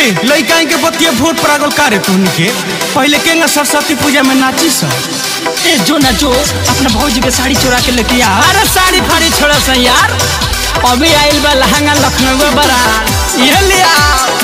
ए लइका के बतिया भोट परागल कारे तुहनी के पहले केंगा सरस्वती पूजा में नाची सब ए जो ना जो अपना भौजी के साड़ी चुरा के लेके आ अरे साड़ी फाड़ी छोड़ा सा यार अभी आइल बा लहंगा लखनऊ बड़ा ये लिया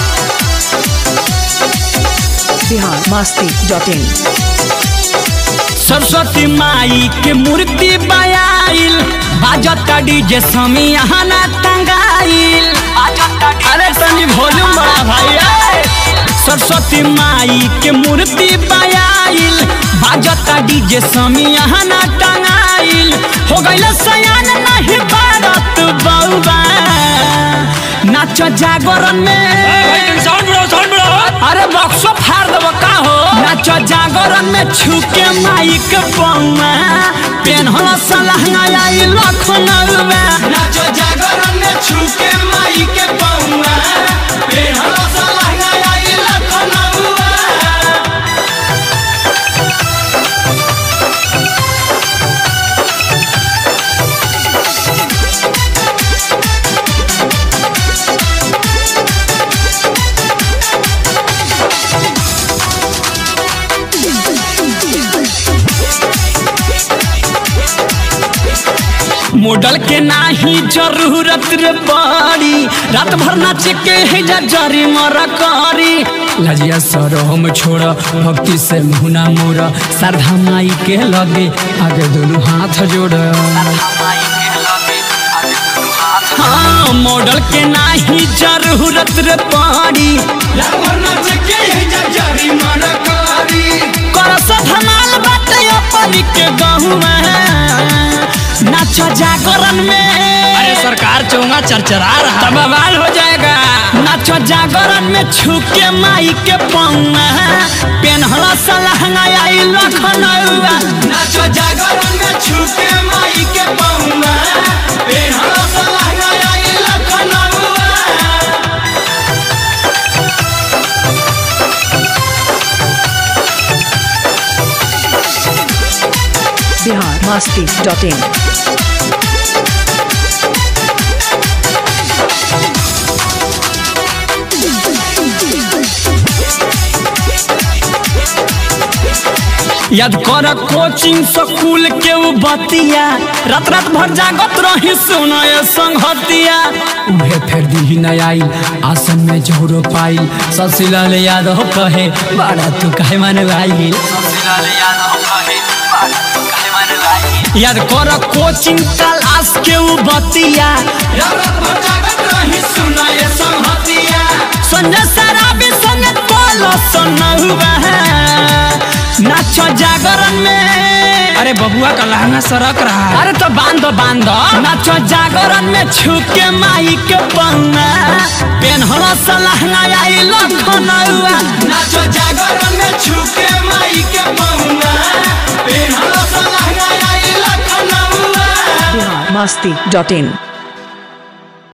बिहार मस्ती डॉट इन सरस्वती माई के मूर्ति बयाइल बाजता डीजे समियाना टंगाइल अरे तनी वॉल्यूम बड़ा भाई ए। सरस्वती माई के मूर्ति बयाइल बाजता डीजे समियाना टंगाइल हो गइल सयान नहीं भारत बउबा नाच जागरण में साउंड बढ़ाओ साउंड बढ़ाओ अरे बक्सो फाड़ देबो का हो नाच जागरण में छुके माइक पौमा पेन होला सलहंगा आई लखनऊ में नाच जागरण में छुके माइक पौमा पेन होला सलहंगा आई लखनऊ मॉडल के नाही जरूरत रे बड़ी रात भर नाच के है जा जरी मर करी लजिया सरो हम छोड़ भक्ति से मुना मोर श्रद्धा माई के लगे आगे दोनों हाथ जोड़ हाँ मॉडल के नाही जरूरत रे पड़ी रात भर नाच के है जा जरी मर करी कर से धमाल बात अपन के गहुआ नाच जागरण में अरे सरकार चौंगा चरचरा रहा तब बवाल हो जाएगा नाच जागरण में छुके माई के पौआ पेन हला सलहंगा आई लखनऊ नाच जागरण में छुके माई के पौआ पेन हला सलहंगा आई लखनऊ बिहार मस्ती डॉट इन याद कर कोचिंग स्कूल के उ बतिया रात रात भर जागत रही सुनय संगतिया उहे फेर दी न आई आसन में जोरो पाइल ससिलाल यादव कहे बड़ा तू कहे मन भाई याद कर कोचिंग क्लास के उ बतिया रात रात भर जागत रही सुनय संगतिया संजय सराबी संग बोलो सुनहुआ नाच जागरण में अरे बबुआ का लहंगा सरक रहा है अरे तो बांध बांध नाच जागरण में छुके माई के पन्ना पेन हला सलहंगा आई लखनऊ नाच जागरण में छुके माई के पन्ना पेन हला सलहंगा आई लखनऊ बिहार मस्ती डॉट इन